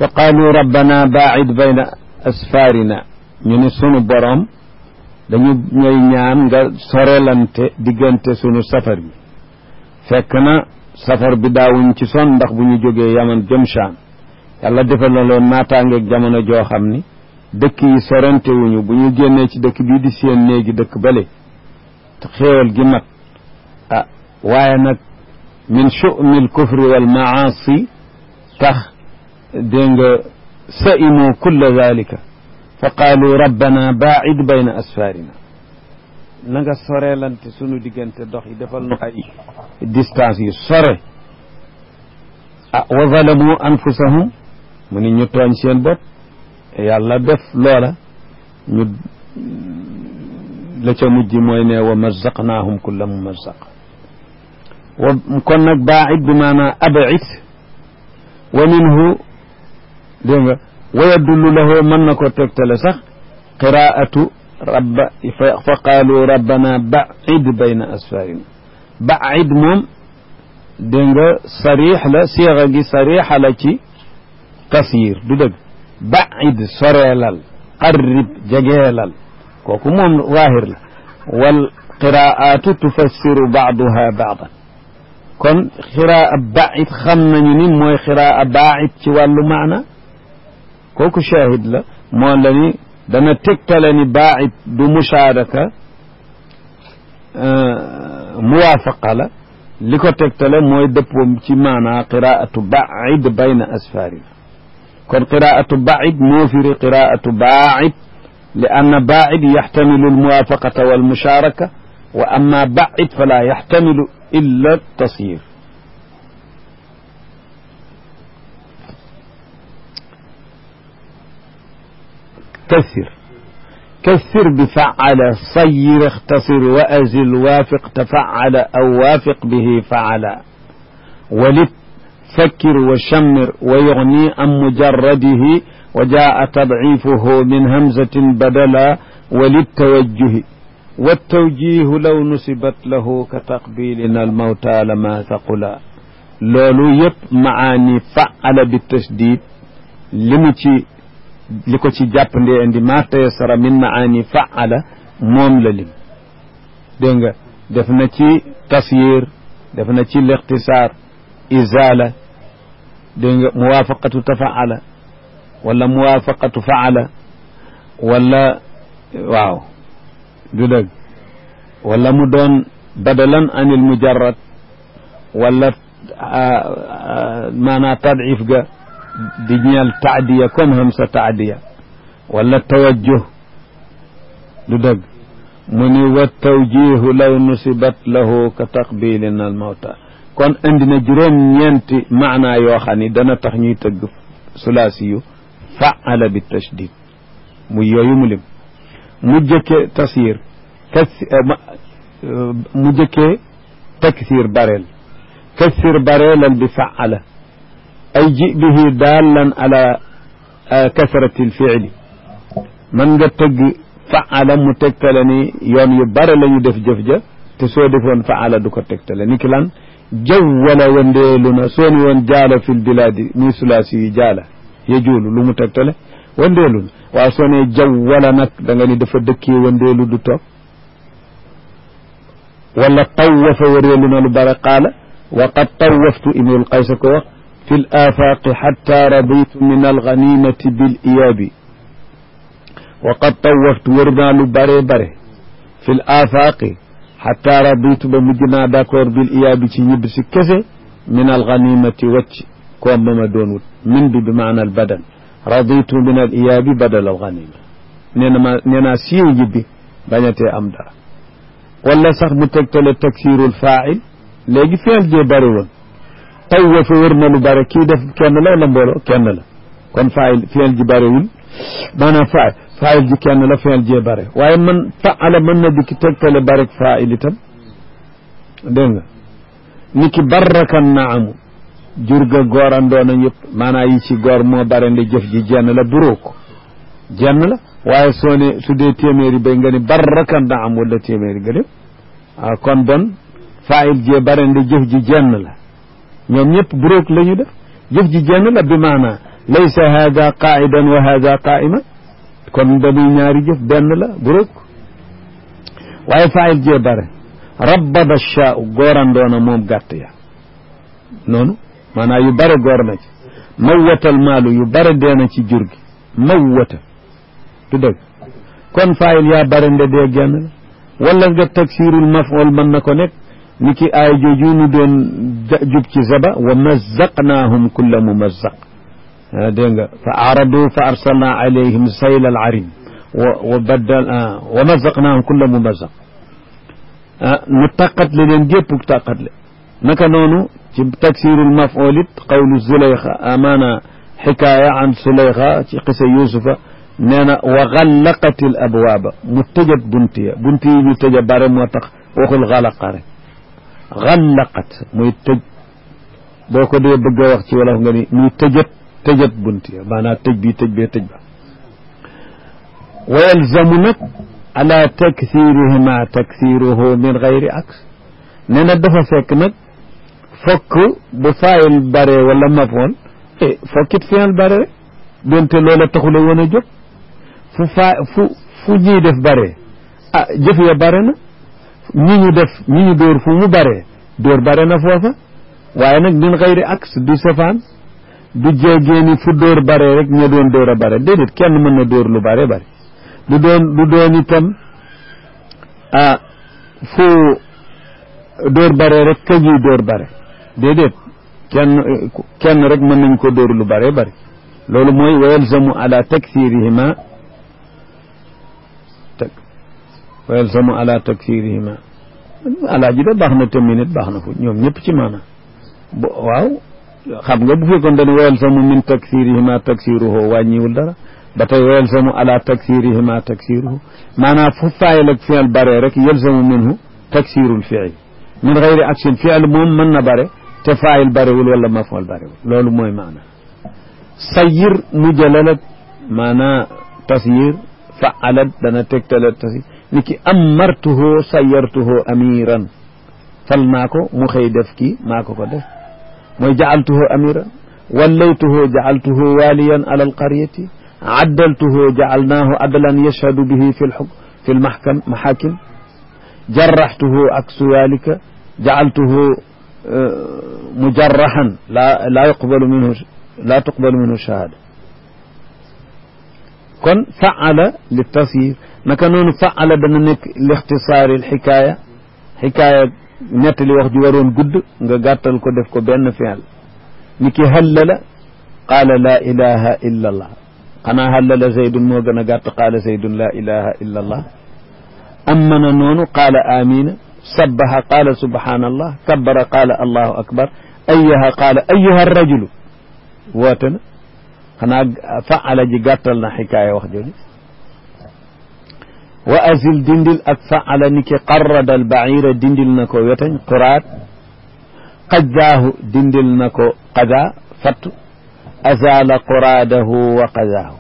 fa qaalu rabbana baacid bayna asfaarina ñu ni sunu boroom dañu ñooy ñaan nga sorelante diggante sunu safar bi fekk na safar bi daawuñ ci son ndax bu ñu jógee yaman jëm Shaam yàlla defal na loon naataangeeg jamono joo xam ni dëkk yi sorante wuñu bu ñu génnee ci dëkk bii di seen néegi dëkk bale xéewal gi mat ah waaye nag min chu'mi al kufri wal maasi tax dégg nga sa'imu kulla dalika fa qaalu rabbana baacid bayna asfaarina na nga soreelante sunu diggante dox yi defal nu ay distance yu sore ah wa zalamu anfusahum mu ni ñu tooñ seen bopp yàlla def loola ñu la ca mujj mooy ne wa mazzaqnaahum kulla mumazzaq wa kon nag baacid bi maanaa abcid wa minhu dégg nga wa yadullu lahu mën na ko tegtale sax qiraatu rabba fa qaalu rabbana bacid bayna asfarina bacid moom dégg nga sarix la siixa gi sarixa la ci tasyiir du dëgg bacid soreelal qarrib jegeelal kooku moom zaahir la wal qiraatu tufassiru bacduha bacdan kon xiraa bacid xam nañu ni mooy xiraa bacid ci wàllu maana kooku shahid la moo la ni dana tegtale ni baacid du mushaaraka muwaafaqa la li ko tegtale mooy dëppoom ci maanaa qiraatu baacid bayna asfaarina kon qiraatu baacid moo firi qiraatu baacid li anna baacid yaxtamilu almuwaafaqata walmushaaraka wa amma baacid fala yaxtamilu illa tasyiir كثر كثر بفعل صير اختصر وأزل وافق تفعل أو وافق به فعل ولد فكر وشمر ويغني عن مجرده وجاء تضعيفه من همزة بدلا وللتوجه والتوجيه لو نسبت له كتقبيلنا الموتى لما ثقلا لولو يب معاني فعل بالتشديد لمتي li ko ci jàppandee indi ma tayassara min maani faala moom la lim dégg nga def na ci tasyir def na ci lixtisaar izala dégg nga muwaafaqatu tafaala wala muwaafaqatu faala wala waaw du dëgg wala mu doon badalan anil mujarrad wala maanaa tadif ga di ñeel taadiya comme xam sa taadiya wala tawajjuh du dëgg mu ni wa tawjihu law nusibat lahu ka taqbilin al mawta kon indi na juróom ñeenti maanaa yoo xam ni dana tax ñuy tëgg sulaasi yu faala bi tashdid muy yooyu mu lim mu jëkkee tasir kas mu jëkkee taksir bareel kasir bareelal bi faala ay ji bihi daallan ala kasrati lfiili man nga tëgg faala mu tegtale ni yoon yu bare la ñu def jëf ja te soo defoon faala du ko tegtale ni ki lan jawwala wandeelu na soo ni woon jaala fi lbilaadi muy sulaasi yi jaala yejuulu lu mu tegtale wandeelu na waaw soo nee jawwala nag da nga ni dafa dëkkee wandeelu du toog wala tawafa wareelu na lu bare qaala wa qad tawaftu imrul qaysa ko wax fi l afaaqi xatta raditu min alganimati bil iyaabi wa qad tawaftu wër naa lu bare bare fi l afaaqi xatta raditu ba mujj naa d' accord bil iyaabi ci ñibb si kese min alganimati wacc koom ba ma doon wut min bi bi maana al badan raditu min al iyaabi badal alganima nee na ma nee naa siiw ñibbi bañatee am dara wala sax mu tegtale taksirul faa'il léegi feel jee bari woon tawafa wër na lu bare kii def kenn la wala mbooloo kenn la kon faayil feel ji barewul maanaam faay faayil ji kenn la feel jee bare waaye man faala mën na dikki tegtale barek faayil itam dégg nga ni ki barrakan naamu jur ga goorandoona yëpp maanaa yi ci goor moo bare ndi jëf ji jenn la buroo ko jenn la waaye soo ne su dee téeméeri bay nga ni barrakan naam wala téeméeri nga dem waaw kon bon faayil jee bare ndi jëf ji jenn la ñoom ñëpp buróog la ñu def jëf ji jenn la bi maanaa laysa hada qaidan wa hada qaima kon damuy ñaari jëf benn la bu rëkk waaye faayil jee bare rabbada shaau goorandoona moom gàtt ya noonu maanaam yu bare goor na ci mawwatal maalu yu bare deena ci jur gi mawwata du dëgg kon faayil yaa bare nde dee genn la wala nga taksirul maf'ul mën na ko nekk ni ki aay jooju nu doon jub ci zaba wa mazzaqnaahum kulla mumazzaq dégg nga fa aradu fa arsalna alayhim sayla al arim wa wa baddal wa mazzaqnaahum kulla mumazzaq nu taqatle leen gépp taqatle naka noonu ci taksirul maf'ul it qawlu zulayxa amaana xikaaya an zulayxa ci xisa yusufa nee na wa xallaqat al abwaaba mu tëjat bunt ya bunt yi ñu tëja bare moo tax waxul xalaqa rek xallaqat muy tëj boo ko dee bëgg a wax ci wolof nga ni muy tëjat tëjat bunt ya maanaam tëj bi tëj bee tëj ba wa yalzamu nag ala taksirihima taksiruhu min gayri aks nee na dafa fekk nag fokk bu faayil bare wala mafoon e fokkit fiyal bare rek donte loola taxula woon a jóg fu faa fu fu ñuy def bare ah jëf ya bare na ñi ñu def ñi ñu dóor fu mu bare dóor bare na foofa waaye nag min xayri aks du safaan du jéegée ni fu dóor bare rek ña doon dóor a bare déedéet kenn mën na dóor lu bare bare du doon du doon itam ah fu dóor bare rek ka ñuy dóor bare déedéet kenn kenn rek mën nañ ko dóor lu bare bare loolu mooy wa yalzamu ala taksirihima wa yalzamu ala taksirihima alaa ji de baax na tamit nit baax na fu ñoom ñëpp ci maanaam bo waaw xam nga bu fekkoon dañu wa yalzamu min taksirihima taksiruhu wàññiwul dara ba tey wa yalzamu ala taksirihima taksiruhu maanaam fu faayil ak fiil bare rek yalzamu minhu taksirul fiil min gayri action fiil moom mën na bare te faayil barewul wala mafool barewul loolu mooy maanaam sayir mujalalat maanaa tasyir faalat dana tegtale tasyir ni ki amartuhu sayartuhu amiran fal naa ko mu xëy def kii maa ko ko def mooy jacaltuhu amiran wallaytuhu jacaltuhu waliyan ala alqaryati addaltuhu jacalnaahu adlan yashhadu bihi fi lxuk fi lmaxkam maxaakim jarraxtuhu aksu dalika jacaltuhu mujarraxan laa laa yuqbalu minhu laa tuqbalu minhu shahada kon faala li tasyir naka noonu faala dana nekk lixtisaari lxikaaya xikaaya nettali wax ji waroon gudd nga gàttal ko def ko benn fiil ni ki hallala qaala laa ilaha illa allah xanaa hallala zaydun moo gën a gàtt qaala zaydun laa ilaha illa allah ammana noonu qaala amina sabbaha qaala subhanallah kabbara qaala allahu akbar ayyaha qaala ayyuha rajulu woote na xanaa faala ji gàttal na xikaaya wax jooju wa azil dindil ak faala ni ki qarrada al baira dindil na ko wetañ quraat qajjaahu dindil na ko qadaa fatt azala quraadahu wa qadaahu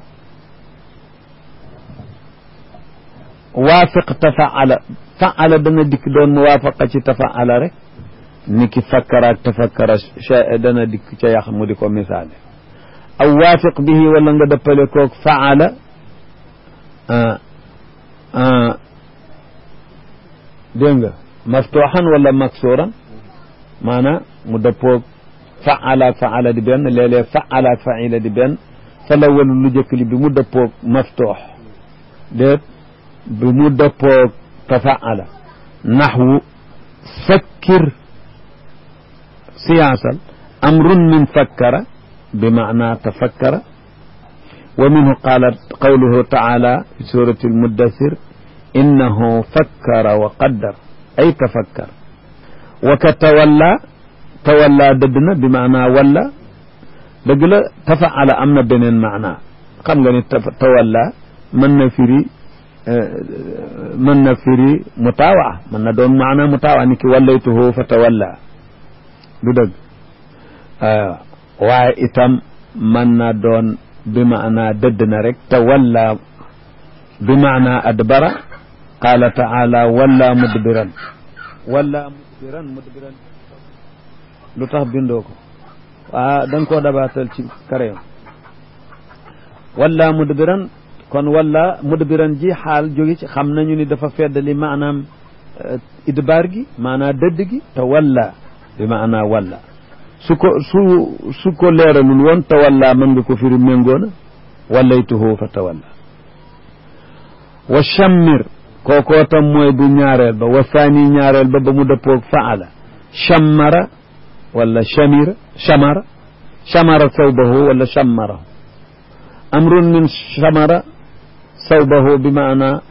waafiq tafaala faala dana dikk doon muwaafaqa ci tafaala rek ni ki fakkaraak tafakkara dana dikk ca yax mu di ko misaale aw waafiq bihi wala nga dëppale koog faala dégg nga maftuxan wala maksuuran maanaam mu dëppoog faala ak faala di benn léeg-léeg faala ak faila di benn fa la walu lu jëkk li bi mu dëppoog maftuux déet bi mu dëppoog tafaala naxwu fakkir siyaasal amrun min fakkara bi maana tafakkara wa minhu qaala qawluhu taala fi surati almuddathir innahu fakkara wa qaddar ay tafakkar wa ka tawalla tawalla dëdd na bi maana walla dëgg la tafaala am na beneen maana xam nga ni tawalla mën na firi mën na firi mutaawa mën na doon maana mutaawa ni ki wallaytuhu fa tawalla du dëgg waaye itam mën na doon bi maana dëdd na rek tawalla bi maana adbara qaala taala walla mudbiran walla mudbiran mudbiran lu tax bindoo ko waa da nga koo dabaatal ci crayon walla mudbiran kon walla mudbiran ji xaal jóge ci xam nañu ni dafa feddali maanaam idbaar gi maanaa dëdd gi te walla bi maanaa walla su ko su su ko leeralul woon te walla mën nga ko firi méngoona wallaytuhu fa tawalla wa chammir kookoo tam mooy bu ñaareel ba wa thani ñaareel ba ba mu dëppoog faala chammara wala chamira chamara chamara sawbahu wala chammarahu amrun min chamara sawbahu bi maana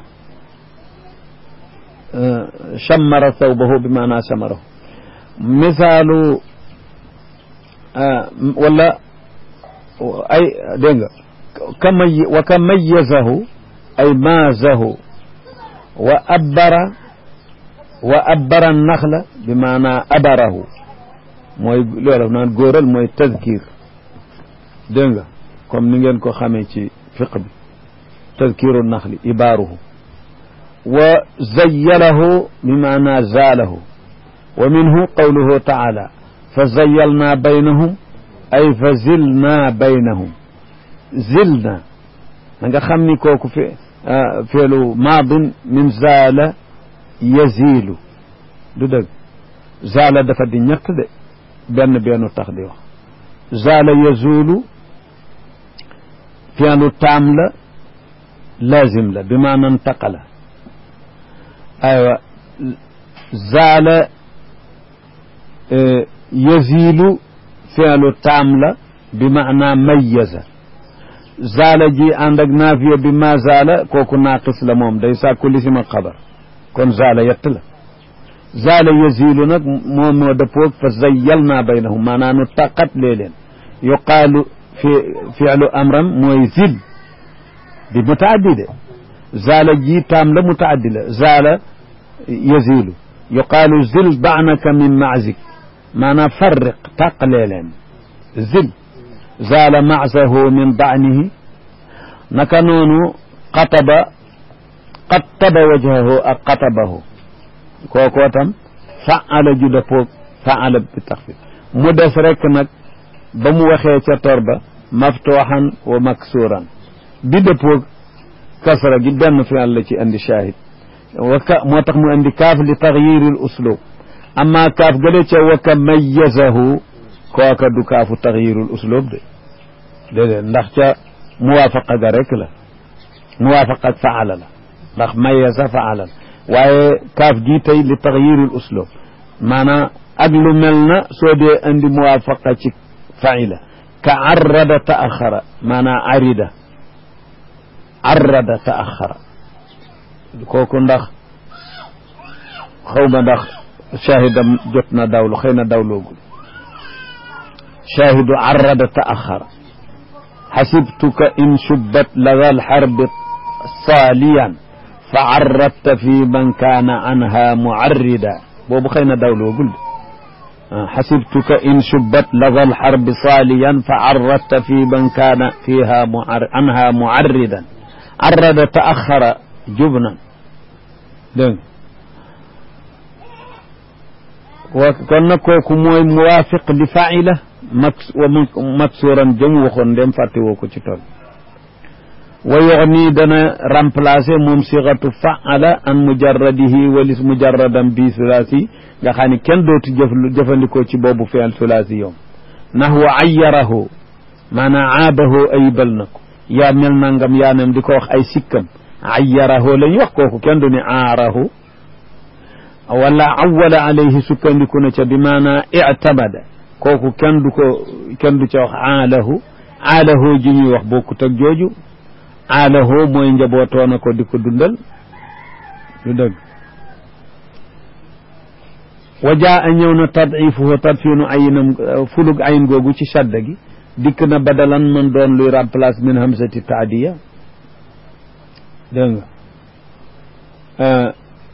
chammara sawbahu bi maana chamarahu misaalu wala ay dégg nga ka may wa ka mayyazahu ay maazahu wa abbara wa abbara naxla bi maanaa abarahu mooy loolu naan góoral mooy tazkir dégg nga comme ni ngeen ko xamee ci fiq bi tazkiru naxli ibaaruhu wa zayyalahu bi maanaa zaalahu wa minhu qawluhu taala fa zayyalnaa baynahum ay fa zilnaa baynahum zilna da nga xam ni kooku fi feelu maadin min zaala yazilu du dëgg zaala dafa di ñett de benn bennu tax di wax zaala yazulu feelu taam la lazim la bi maanaam taqala aywa zaala yazilu feelu taam la bi maanaa mayyaza zaala ji ànd ak naafiya bi ma zaala kooku naaqis la moom day sàkku lisima xabar kon zaala yett la zaala yazilu nag moom moo dëppoog fa zayyal naa baynahum maanaa nu taqat lee leen yuqaalu fi fi'lu amram mooy zil bi mutaaddi de zaala ji taam la mutaaddi la zaala yazilu yuqaalu zil baanaka min maazik maanaa farriq tàqalee leen zil zaala maasahu min daanihi naka noonu xataba qattaba wajhahu ak xatabahu kookoo tam faala ju dëppoog faala bi taxfif mu des rek nag ba mu waxee ca tor ba maftuuxan wa maksuuran bi dëppoog kasra gi benn fi'l la ci andi shahid waka moo tax mu andi kaaf li taxyiril uslub amma kaaf gële ca waka mayyazahu kooka du kaafu taxyirul uslub de déedéet ndax ca muwaafaqa ga rek la muwaafaqa ak faala la ndax mayyaza faala la waaye kaaf gi tey li taxyirul uslub maanaam ak lu mel na soo dee andi muwaafaqa ci faila ka arrada taaxara maanaam arida arrada taaxara kooku ndax xaw ma ndax shahidam jot na dawlu xëy na dawloogul shahidu arrada taaxara xasibtuka in subbat lada alxarbi saaliyan fa arradta fi man kaana anha muarrida boobu xëy na dawloogul xasibtuka in subbat lada alxarbi saaliyan fa arradta fi man kaana fiha anha muarridan arrada taaxara jubnan dégg wa kon nag kooku mooy muwaafiq li faila max wa maksuuran jëm waxoon ndem fàtte woo ko ci tool wa yuxni dana remplacer moom sixatu faala an mujarradihi walis mujarradan bi sulaasi nga xam ne kenn dootu jëf jëfandikoo ci boobu fi'l sulaasi yoom naxwu ayyarahu maanaam aabahu ayibal na ko yaa mel nangam yaa nem di ko wax ay sikkam ayyarahu lañ wax kooku kenn du ne aarahu wala awwala alayhi sukkandiku na ca bi maanaa i'tamada kooku kenn du ko kenn du ca wax aalahu aalahu ji ñuy wax bokkut ak jooju aalahu mooy njabootoona ko di ko dundal du dëgg wa jaa a ñëw na tadifuhu tadfinu ayinam fulug ayin googu ci shadda gi dikk na badalan man doon luy remplace min hamsati taadiya dégg nga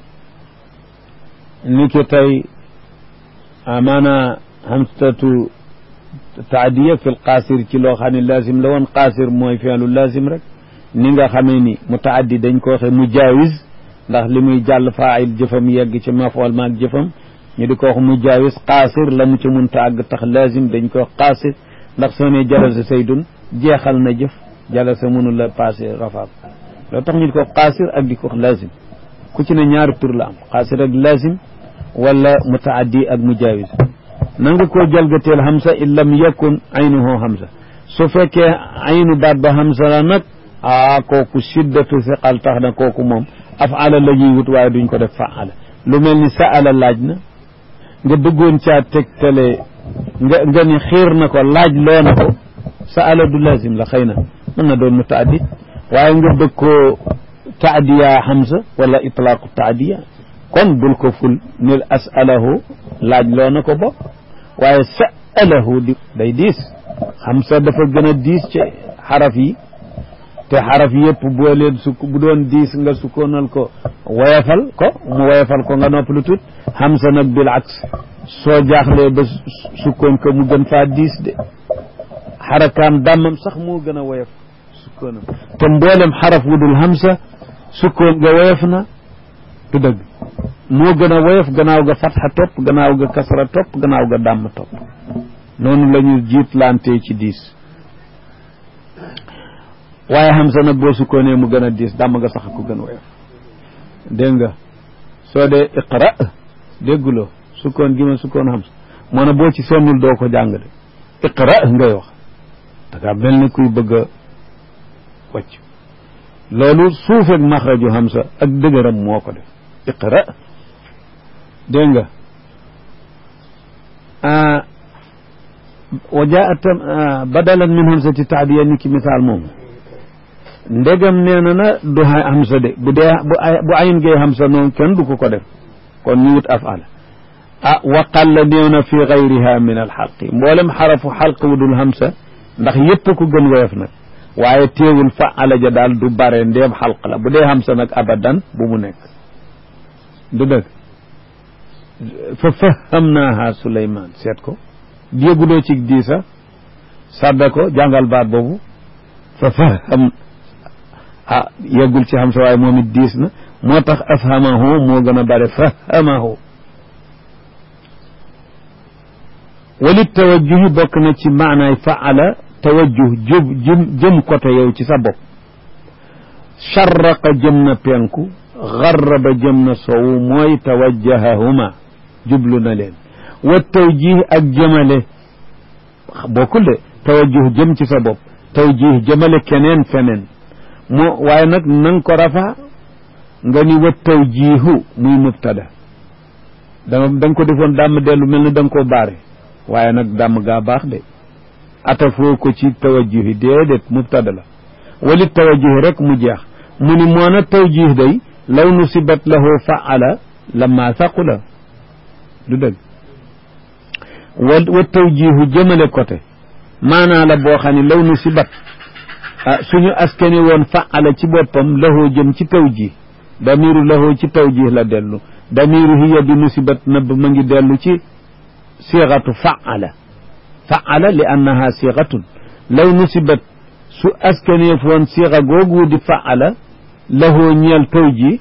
ni ki tey maanaa hamsatu taadiya fi l qaasir ci loo xam ne lazim la woon qaasir mooy fi'lu lazim rek ni nga xamee ni mutaaddi dañ ko waxe mujaawis ndax li muy jàll faayil jëfam yegg ci mafool maag jëfam ñu di ko wax mujaawis qaasir la mu ci munta àgg tax lazim dañ ko wax qaasir ndax soo ne jalasa saydun jeexal na jëf jalasa mënu la passé rafaab loo tax ñu di ko qaasir ak di ko lazim ku ci ne ñaari tur la am qaasir ak lazim wala mutaaddi ak mujaawis na nga koo jalgateel hamsa in lam yakun aynuhu hamsa su fekkee aynu baat ba hamsa la nag ah kooku shiddatu siqal tax na kooku moom afala la ñuy wut waaye duñ ko def faala lu mel ni saala laaj na nga bëggoon caa tegtale nga nga ni xiir na ko laaj loo na ko saala du lazim la xëy na mën na doon mutaaddi waaye nga bëgg koo taadiya hamsa wala itlaaqu taadiya kon bul ko ful nil asalahu laaj loo na ko bopp waaye sa'alahu di day diis hamsa dafa gën a diis ci xaraf yi te xaraf yëpp boo leen sukk bu doon diis nga sukkoonal ko woyafal ko mu woyafal ko nga nopp lu tut hamsa nag bil aks soo jaaxlee ba sukkoon ko mu gën faa diis de xarakaam dàmmam sax moo gën a woyaf sukkoonam te mboolem xaraf wu dul hamsa sukkoon nga woyaf na du dëgg moo gën a woyof gannaaw ga fatxa topp gannaaw ga kasra topp gannaaw ga dàmm topp noonu la ñu jiitlante ci diis waaye hamsa nag boo sukkoonee mu gën a diis dàmm ga sax ko gën a woyof dégg nga soo dee iqra dégguloo sukkoon gi ma sukkoon hamsa moo ne boo ci sonnul doo ko jàng de iqra ngay wax dangaa mel ni kuy bëgg a wàcc loolu suufeeg maxraju hamsa ak dëgëram moo ko def iqra dégg nga wa jaa tam badalan min hamsati taadiya ni ki misaal moomu ndegam nee na na du hamsa de bu dee bu ayin gee hamsa noonu kenn du ko ko def kon ñu wut afala ah waqalla néew na fi gayriha min alxalqi mboolem xarafu xalq wu dul hamsa ndax yépp ko gën woyof nag waaye teewul faala ja daal du bare ndéem xalq la bu dee hamsa nag abadan bu mu nekk du dëgg fa fahamnaaha Suleymaan seet ko dégguloo ci diisa sadda ko jàngal baat boobu fa faham ah yeggul ci xam sa waaye moom it diis na moo tax afhamahu moo gën a bare fahamahu walit tawajjuhi bokk na ci maanaay faala tawajjuh jub jëm jëm côté yow ci sa bopp charraqa jëm na penku garraba jëm na sowu mooy tawajjahahuma jublu na leen wa tawjih ak jëmale bokkul de tawajjuh jëm ci sa bopp tawjih jëmale keneen feneen moo waaye nag nang ko rafa nga ni wa tawjihu muy mubtada dama da nga ko defoon dàmm dellu mel ni da nga koo baare waaye nag dàmm gaa baax de atafoo ko ci tawajjuhi déedéet mubtada la walit tawajjuhi rek mu jeex mu ni moona tawjih day law nusibat lahu faala lamma saqula du dëgg wa wa tawjihu jëmale côté maanaa la boo xam ne law nusibat ah suñu askani woon faala ci boppam lahu jëm ci tawjih damiru lahu ci tawjih la dellu damiru hiya bi nusibat nëbb ma ngi dellu ci siixatu faala faala li annaha siixatun law nusibat su askaneef woon siixa googu di faala lahoo ñeel taw ji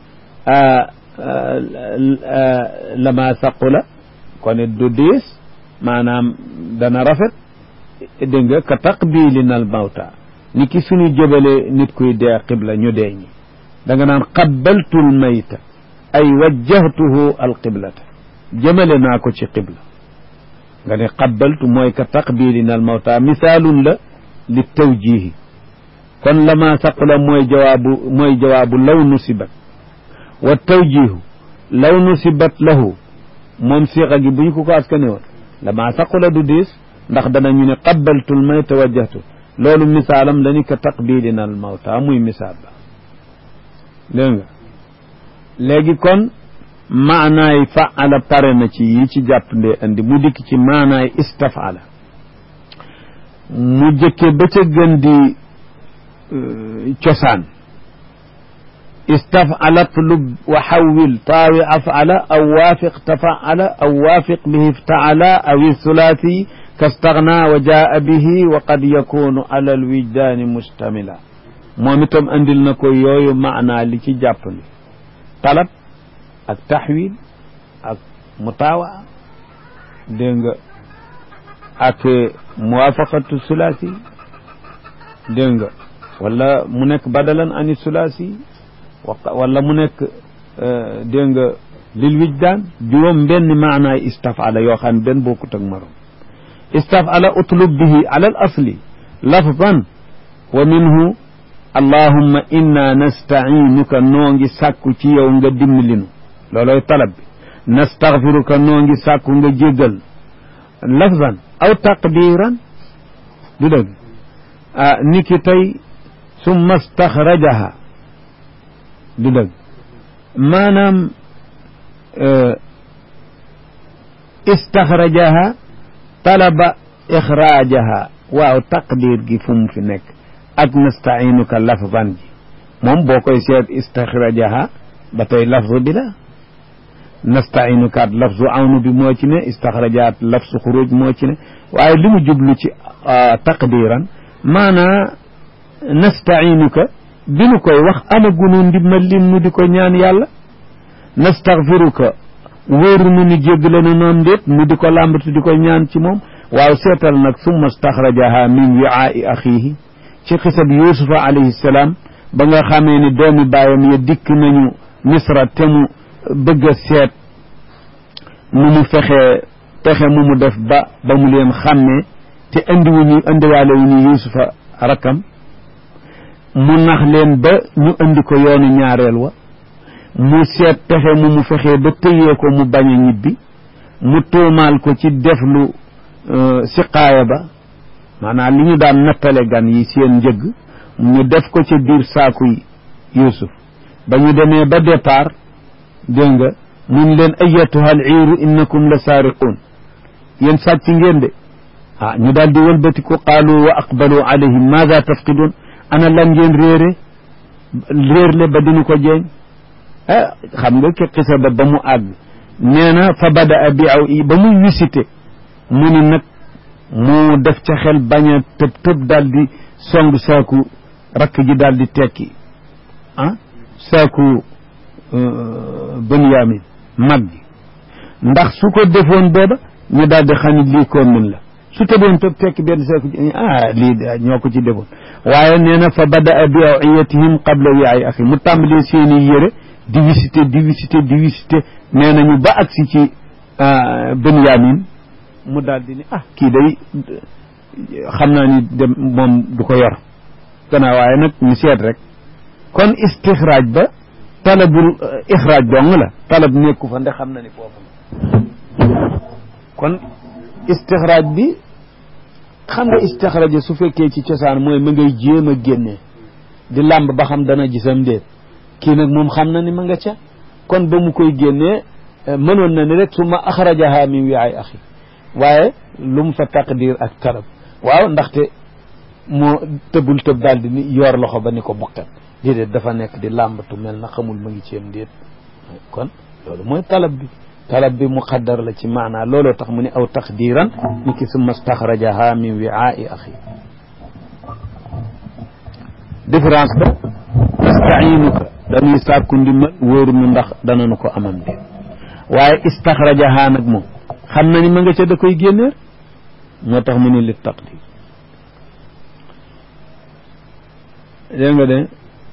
lama saqula kon it du diis maanaam dana rafet dégg nga ka taqbilin al mawta ni ki suñu jëbale nit kuy dee qibla ñu dee ñi da nga naan qabbaltu l mayta ay wajjahtuhu al qiblata jëmale naa ko ci qibla nga ne qabbaltu mooy ka taqbilin al mawta misaalun la li tawjihi kon lama saqula mooy jawaabu mooy jawaabu law nusibat wa tawjihu law nusibat lahu moom siixa gi bu ñu ko ko askane woon lama saqula du diis ndax danañu ne qabbaltul mayta wajjahtu loolu misaalam la ni ka taqbilin al mawta muy misaal ba dégg nga léegi kon maanaay faala pare na ci yi ci jàpp ndee andi mu dikk ci maanaay istafala mu jëkke ba ca gën di cosaan istafala tlub wa xawil taawi afala aw waafiq tafaala aw waafiq bihi iftaala aw thulathi kastagna wa jaa bihi wa qad yakunu ala alwijdaani mustamila moom itam andil na ko yooyu maanaa li ci jàppandi talab ak taxwil ak mutaawa dégg nga ak muwaafaqatu sulaasi dégg nga wala mu nekk badalan ani sulaasi wala mu nekk dégg nga lil wijdaan juróom benn maanaay istafala yoo xam ne benn bokkut ak morom istafala utlub bihi ala al asli lafdan wa minhu allahumma inna nastainuka noo ngi sàkku ci yow nga dimbalinu looloy talab bi nastaghfiruka noo ngi sàkku nga jéggal lafzan aw taqdiran du dëgg ah ni ki tey summa staxrajaha du dëgg maanaam istaxrajaha talaba ixraajaha waaw taqdir gi fu mu fi nekk ak nastainuka lafzan ji moom boo koy seet istaxrajaha ba tey lafzu bi la nastainukaat lafzu awnu bi moo ci ne istaxrajaat lafzu xuruj moo ci ne waaye li mu jublu ci taqdiran maanaa nastainuka bi nu koy wax amagunu ndimbal lim nu di ko ñaan yàlla nastaxfiruka wóoru nu ni jéggale nu noon ndéet nu di ko làmbatu di ko ñaan ci moom waaw seetal nag summa staxrajaha min wiaai axiihi ci xisab yusufa alayhi salaam ba nga xamee ni doomi baayam ya dikk nañu misra te mu bëgg a seet nu mu fexee pexe mu mu def ba ba mu leen xàmmee te indiwuñu indiwaale wu ñu yusufa rakkam mu nax leen ba ñu indi ko yoonu ñaareel wa mu seet pexe mu mu fexee ba tëyee ko mu bañ a ñibbi mu tuumaal ko ci def lu siqaaya ba maanaam li ñu daan nattale gan yi seen njëgg ñu def ko ci biir saakuy Yuusuf ba ñu demee ba départ dégg nga mun leen ayatuha al iiru innakum la saariquun yéen sàcc ngeen de ah ñu daal di wëlbatiku qaalu wa aqbalu alayhim maada tafqiduun ana lan ngeen réere réer le ba dinu ko jeeñ ah xam nga ki xisa ba ba mu àgg nee na fa bada a bi aw i ba muy visité mu ni nag mu def ca xel bañ a tëb tëb daal di song saaku rakk ji daal di tekki ah saaku Benyamin mag gi ndax su ko defoon booba ñu daal di xam ne lii koon min la su tëboon tëb tekki benn saaku ah lii ñoo ko ci defoon waaye nee na fa bada a bi awiyatihim qabla wiaay axi mu tàmbalee seeni yére di visité di visité di visité nee nañu ba agsi ci Benyamin mu daal di ni ah kii day xam naa ni dem moom du ko yor gannaaw waaye nag ñu seet rek kon istixraaj ba talabul ixraaj dong la talab nekku fa nde xam na ni foofu la kon istixraaj bi xam nga istixraaj su fekkee ci cosaan mooy ma ngay jéem a génnee di làmb ba xam dana gisam déet kii nag moom xam na ni ma nga ca kon ba mu koy génnee mënoon na ni rek su ma axrajaha min wiaay axi waaye lu mu fa taqdir ak talab waaw ndaxte moo tëbul tëb daal di ni yor loxo ba ni ko bukkat déedéet dafa nekk di làmbatu mel na xamul ma ngi ceem déet kon loolu mooy talab bi talab bi muqaddar la ci maanaa looloo tax mu ne aw taqdiran ni ki summa staxrajaha min wiaai axi différence ba nastainuka dañuy sàkku ndimbal wóoru nu ndax dananu ko amam déet waaye istaxrajaha nag moom xam na ni ma nga ca da koy génneer moo tax mu ni li taqdir dégg nga de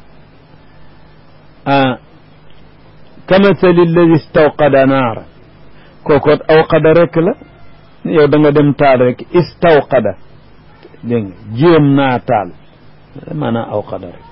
ah kamathali alladi istawqada naara kookoot awqada rek la yow da nga dem taal rek istawqada dégg nga jéem naa taal maanaam awqada rek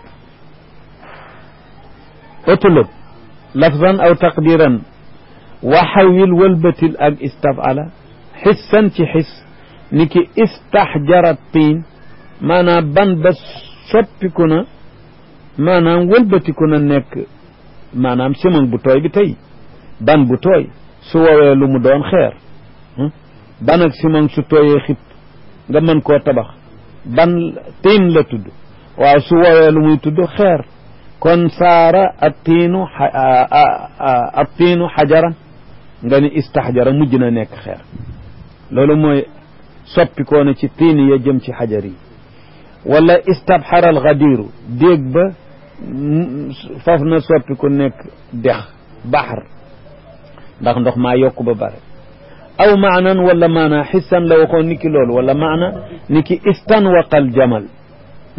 utlub lafzan aw taqdiran waxawil wëlbatil ak istafala xissan ci xis ni ki istaxjara tiin maanaam ban ba soppiku na maanaam wëlbatiku na nekk maanaam simon bu tooy bi tey ban bu tooy su woowee lu mu doon xeer ban ak simon su tooyee xib nga mën koo tabax ban tiin la tudd waaw su woowee lu muy tudd xeer kon saara ak tiinu ak tiinu xajaran nga ni istaxjara mujj na nekk xeer loolu mooy soppikoo na ci tiini ya jëm ci xajar yi wala istabxara alxadiru déeg ba faf na soppiku nekk dex baxar ndax ndox maa yokk ba bare aw maanan wala maana xissan la waxoon ni ki loolu wala maana ni ki istanwaqa aljamal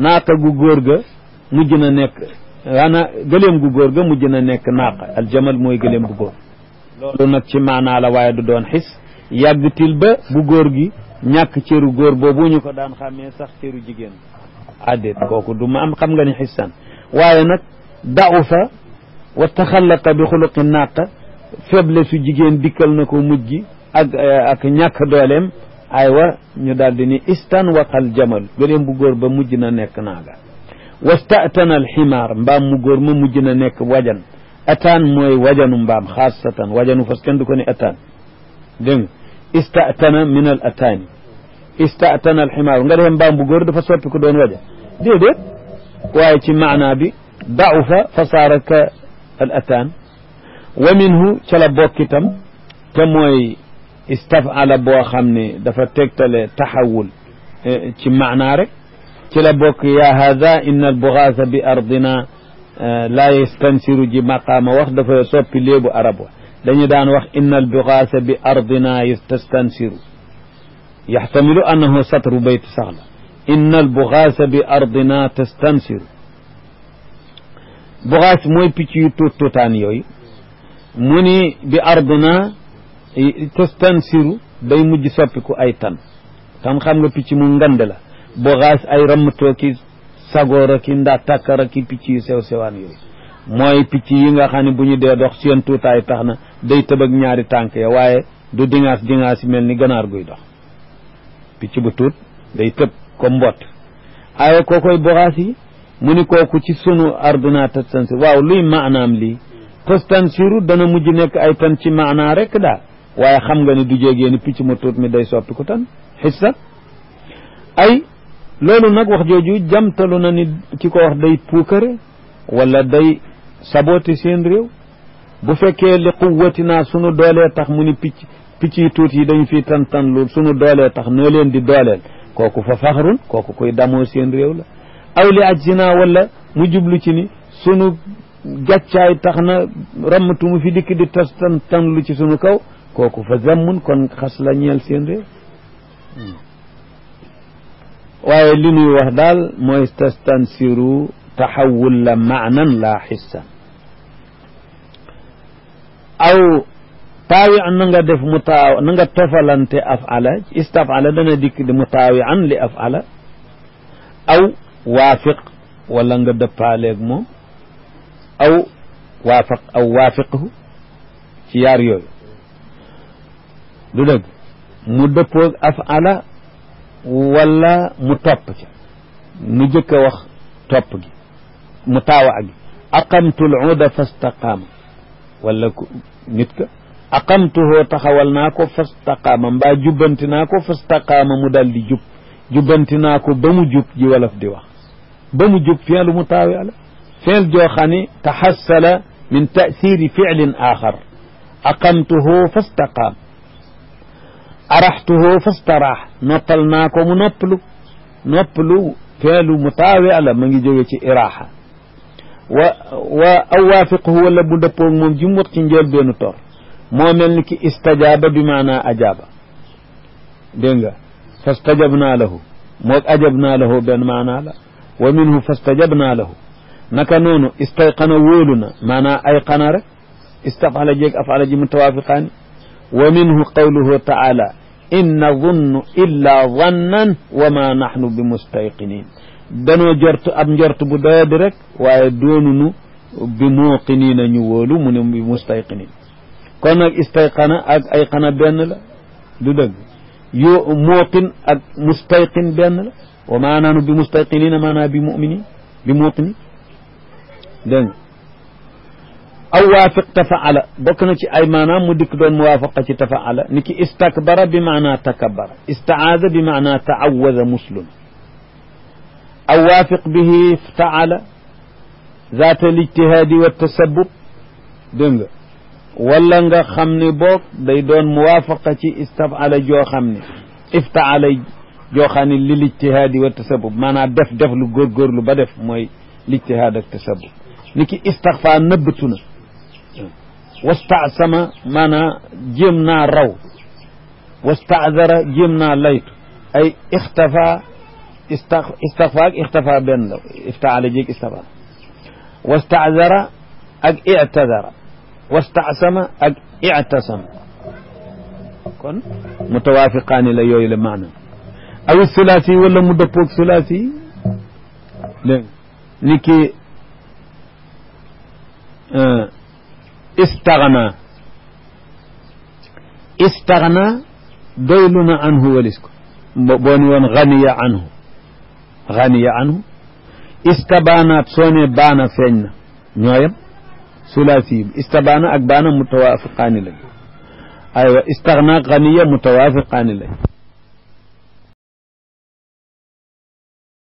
naaqa gu góor ga mujj na nekk waana gëléem gu góor ga mujj na nekk naaqa aljamal mooy gëléem bu góor loolu nag ci maanaa la waaye du doon xis yàggtil ba bu góor gi ñàkk cëru góor boobu ñu ko daan xàmmee sax cëru jigéen addéet kooku du ma am xam nga ni xissan waaye nag da'u fa wa taxallaqa bi xuluqi naaqa faible su jigéen dikkal na ko mujj gi ak ak ñàkk dooleem aywa ñu daal di ni istan waqal jamal gëléem bu góor ba mujj na nekk naaga wastatana alximaar mbaam mu góor ma mujj na nekk wajan ataan mooy wajanu mbaam xaasatan wajanu fas kenn du ko ni ataan dégg nga istatana min al ataani istatana alximaar nga defee mbaam bu góor dafa soppi ko doon waja déedéet waaye ci maanaa bi da'ufa fa saara ka al ataan wa minhu ca la bokkitam te mooy istafala boo xam ne dafa tegtale taxawul ci maanaa rek ci la bokk yaa hada inna albugaasa bi ardina laa yastansiru ji maqaama wax dafa soppi léebu arab wa dañu daan wax inna albugaasa bi ardina yastansiru yaxtamilu annahu satru bayt sax la inna albugaasa bi ardina tastansiru bugaas mooy picc yu tuut tuutaan yooyu mu ni bi ardina tastansiru day mujj soppiku ay tan tan xam nga picc mu ngand la bugaas ay rammatoo ki sagoor ki ndaa takkara ki picc yu sew sewaan yooyu mooy picc yi nga xam ne bu ñu dee dox seen tuutaay tax na day tëb ak ñaari tànk ya waaye du dingaas dingaas yi mel ni ganaar guy dox picc bu tuut day tëb ko mbott aaye kookoy bugaas yi mu ni kooku ci sunu ardina tastansir waaw luy maanaam lii tastansiru dana mujj nekk ay tan ci maanaa rek daal waaye xam nga ni du jégee ni picc mu tuut mi day soppi ku tan xissa ay loolu nag wax jooju jamtalu na ni ki ko wax day puukare wala day sabote seen réew bu fekkee li quwwatinaa sunu doolee tax mu ni picc picc yi tuut yi dañu fi tan tan lu sunu doolee tax noo leen di dooleel kooku fa faxrun kooku koy damoo seen réew la aw li ajsinaa wala mu jublu ci ni sunu gàccaay tax na rammatu mu fi dikk di tas tan tan lu ci sunu kaw kooku fa zammun kon xas la ñeel seen réew waaye li ñuy wax daal mooy tastansiru taxawul la maanan laa xissa aw taawi an na nga def mu taaw na nga tofalante afala istafala dana dikk di mu taawi an li afala aw waafiq wala nga dëppaaleeg moom aw waafaq aw waafiqhu ci yaar yooyu du dëgg mu dëppoog afala wala mu topp ca nu jëkk a wax topp gi mu taawa gi aqamtu l uda fastaqaama wala nit ka aqamtuhoo taxawal naa ko fastaqaama mbaa jubbanti naa ko fastaqaama mu dal di jub jubbanti naa ko ba mu jub ji wolof di wax ba mu jub fi'lu mu taawi ala fi'l joo xam ne taxassala min taasiri fi'lin axar aqamtuhoo fastaqaam araxtuhoo fastaraax noppal naa ko mu noppalu noppalu feelu mu taawi ala ma ngi jóge ci iraaxa wa wa aw waafiqhu wala bu dëppoog moom ji mu wax ci njëlbeenu tor moo mel ni ki istajaaba bi maanaa ajaaba dégg nga fastajabnaa lahu moog ajabnaa lahu benn maanaa la wa minhu fastajabnaa lahu naka noonu istayqana wóolu na maanaa ayqana rek istafala jeeg afala ji mutawaafiqaani wa minhu qawluhu taala in nadunnu illa zannan wa ma naxnu bi mustayqinin danoo jort ab njort bu doyadi rek waaye doonunu bi muuqiniina ñu wóolu mu ne bi mustayqinin kon nag istayqana ak ayqana benn la du dëgg yo muuqin ak mustayqin benn la wa ma naxnu bi mustayqinina maanaa bi muminin bi muuqinin dégg nga aw waafiq tafaala bokk na ci ay maanaam mu dikk doon muwaafaqa ci tafaala ni ki istakbara bi maanaa takabbara istaada bi maanaa taawada muslun aw waafiq bihi taala zaata lijtihaadi wa tasabub dégg nga wala nga xam ne boog day doon muwaafaqa ci istafala joo xam ne iftaala joo xam ne li lijtihaadi wa tasabub maanaam def def lu góorgóorlu ba def mooy lijtihaad ak tasabub ni ki istaxfa nëbbatu na wastaasama maanaa jéem naa raw wastaadara jéem naa laytu ay ixtafa istafa ak ixtafa benn la iftaala jéeg istafa wastaazara ak ictadara wastasama ak ictasama kon mutawaafiqaani la yooyu la maana aw sulaasi wala mu dëppoog sulaasi dégg ni ki istaxna istaxna doylu na anhu walis ko boo ni woon ganiya anhu ganiya anhu istabaanaat soo ne baana feeñ na ñooyam sulaasi yi istabaana ak baana mutawaafiqaani lañ aywa istaxna ganiya mutawaafiqaani lañ